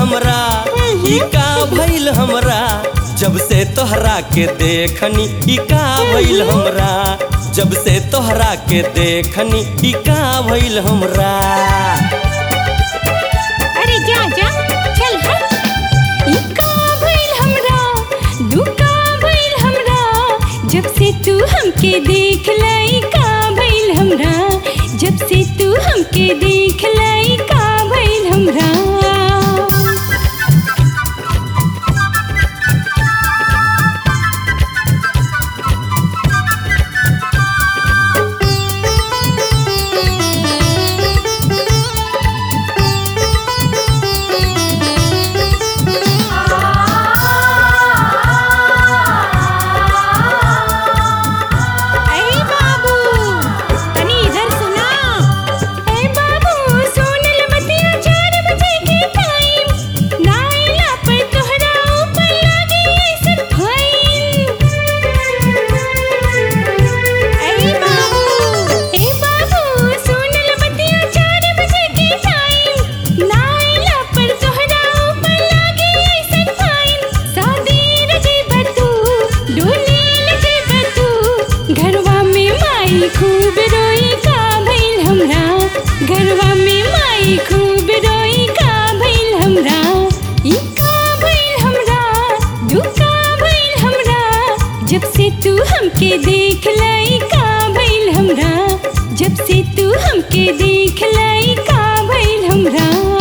हमरा ई का भइल हमरा जब से तोहरा के देखनी ई का भइल हमरा जब से तोहरा के देखनी ई का भइल हमरा अरे जा जा चल हट ई का भइल हमरा दू का भइल हमरा जब से तू हमके देख लाई का भइल हमरा जब से तू हमके देख लाई का भइल हमरा अरे बाबू तनी इधर सुना ए बाबू सोनल बतिया चार बजे के टाइम नाइला पर तोहरा ऊपर लागी ऐसन फाइन अरे बाबू ए बाबू सोनल बतिया चार बजे के टाइम नाइला पर तोहरा ऊपर लागी ऐसन फाइन शादी रजे बतू डोली लजे बतू घरवा में माई खूब रोई का भइल हमरा घरवा में माई खूब रोई का भइल हमरा ई का भइल हमरा दू का भइल हमरा जब से तू हमके देख लाई का भइल हमरा जब से तू हमके देख लाई का भइल हमरा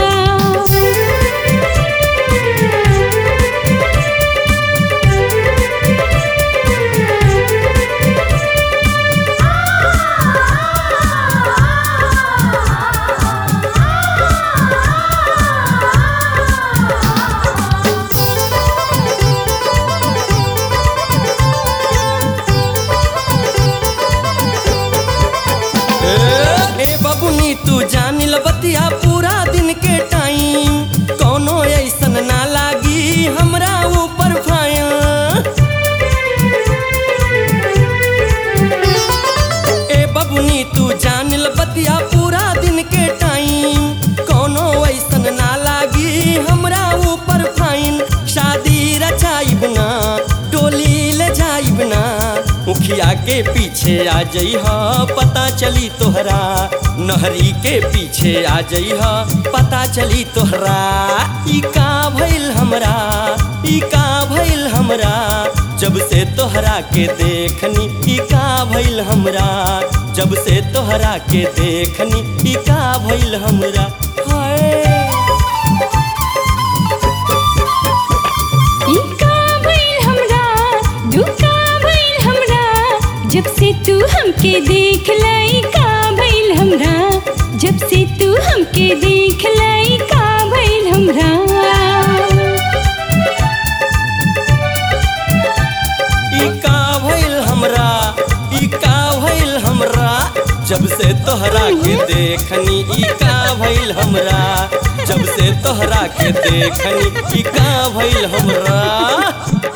ए बबुनी तू जान ल बतिया पूरा दिन के टाइम कोनो ऐसन ना लागी हमरा ऊपर फाइन ए बबुनी तू जान ल बतिया पूरा दिन के टाइम कोनो ऐसन ना लागी हमरा ऊपर फाइन शादी रचाइब ना डोली ले जाइब ना मुखिया के पीछे आ जइह पता चली तोहरा नहरी के पीछे आ जइह पता चली तोहरा ई का भइल हमरा ई का भइल हमरा जब से तोहरा के देखनी ई का भइल हमरा जब से तोहरा के देखनी ई का भइल हमरा हाय ई का भइल हमरा दू का भइल हमरा जब से तू हमके देख लाई का भइल हमरा जब से तू हमके देख लाई का भइल हमरा ई का भइल हमरा ई का भइल हमरा जब से तोहरा के देखनी ई का भइल हमरा जब से तोहरा के देखनी ई का भइल हमरा